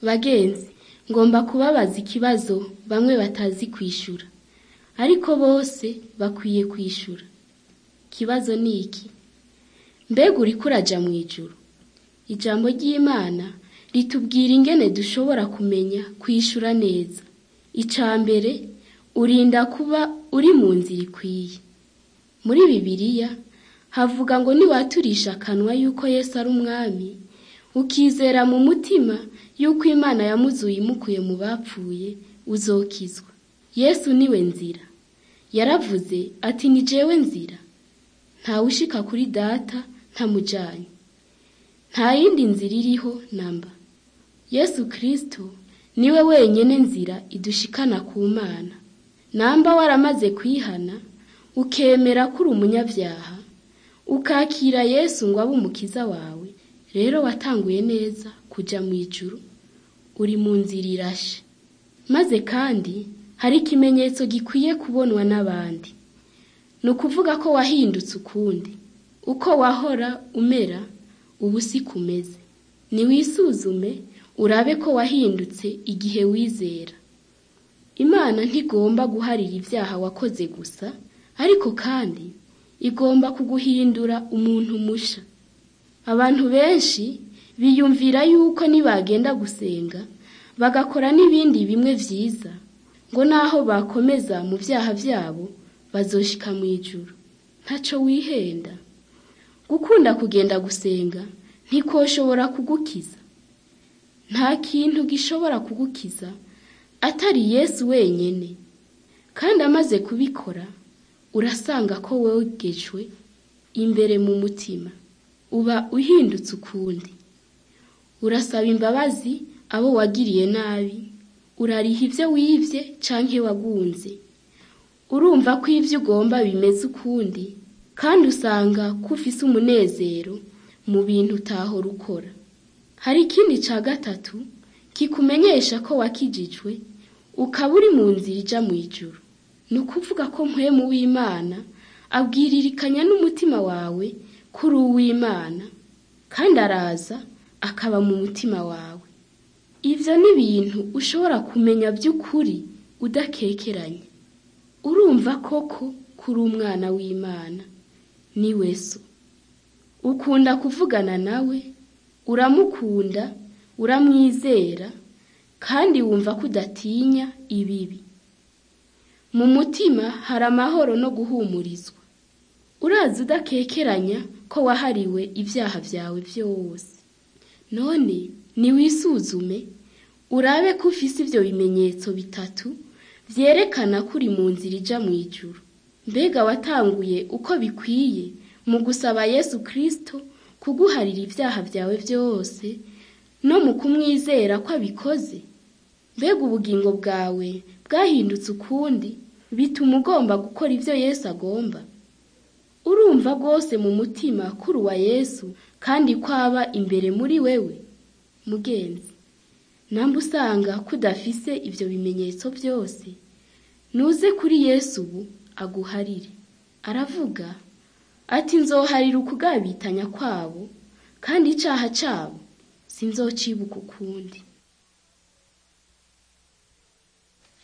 Bagenzi, ngomba kubabaza ikibazo bamwe batazi kwishura, ariko bose bakwiye kwishura. Ikibazo ni iki? Mbega uriko uraja mw'ijuru? Ijambo ry'Imana ritubwira ingene dushobora kumenya kwishura neza. Ica mbere, urinda kuba uri mu nzira ikwiye. Muri Bibiliya havuga ngo niwaturisha akanwa yuko Yesu ari umwami, ukizera mu mutima yuko Imana yamuzuye imukuye mu bapfuye, uzokizwa. Yesu niwe nzira. Yaravuze ati ni jewe nzira. Ntawushika kuri Data ntamujanye. Nta yindi nzira iriho namba. Yesu Kristo niwe wenyene nzira idushikana ku Mana. Namba waramaze kwihana, ukemera ko uri umunyavyaha, ukakira Yesu ngo abe umukiza wawe, rero watanguye neza kuja mw'ijuru, uri mu nzira irashe. Maze kandi hari ikimenyetso gikwiye kubonwa n'abandi. Ni ukuvuga ko wahindutse ukundi. Uko wahora umera, ubu siko umeze. Niwisuzume urabe ko wahindutse igihe wizera. Imana ntigomba guharira ivyaha wakoze gusa, ariko kandi igomba kuguhindura umuntu musha. Abantu benshi biyumvira yuko nibagenda gusenga, bagakora n'ibindi bimwe vyiza, ngo naho bakomeza mu vyaha vyabo, bazoshika mw'ijuru. Ntaco wihenda. Gukunda kugenda gusenga ntikoshobora kugukiza. Nta kintu gishobora kugukiza atari Yesu wenyene. Kandi amaze kubikora, urasanga ko wogejwe imbere mu mutima. Uba uhindutse ukundi. Urasaba imbabazi abo wagiriye nabi, urariha ivyo wivye canke wagunze. Urumva ko ivyo ugomba bimeze ukundi, kandi usanga ko ufise umunezero mu bintu utahora ukora. Hari ikindi ca gatatu kikumenyesha ko wakijijwe, ukaba uri mu nzira ija mw'ijuru. Ni ukuvuga ko mpwemu w'Imana abwiririkanya n'umutima wawe ko uri uw'Imana, kandi araza akaba mu mutima wawe. Ivyo ni ibintu ushobora kumenya vy'ukuri udakekeranya. Urumva koko ko uri umwana w'Imana. Niwe so. Ukunda kuvugana nawe, uramukunda, uramwizera, kandi wumva ko udatinya ibibi. Mu mutima hari amahoro no guhumurizwa. Uraza udakekeranya ko wahariwe ivyaha vyawe vyose. None niwisuzume, urabe ko ufise ivyo bimenyetso bitatu vyerekana ko uri mu nzira ija mw'ijuru. Mbega watanguye uko bikwiye mu gusaba Yesu Kristo kuguharira ivyaha vyawe vyose no mu kumwizera ko abikoze? Mbega ubugingo bwawe bwahindutse ukundi bituma ugomba gukora ivyo Yesu agomba? Urumva rwose mu mutima ko uri uwa Yesu kandi ko aba imbere muri wewe? Mugenzi, namba usanga ko udafise ivyo bimenyetso vyose, nuze kuri Yesu ubu aguharire. Aravuga ati nzoharira ukugabitanya kwabo, kandi icaha cabo sinzocibuka ukundi.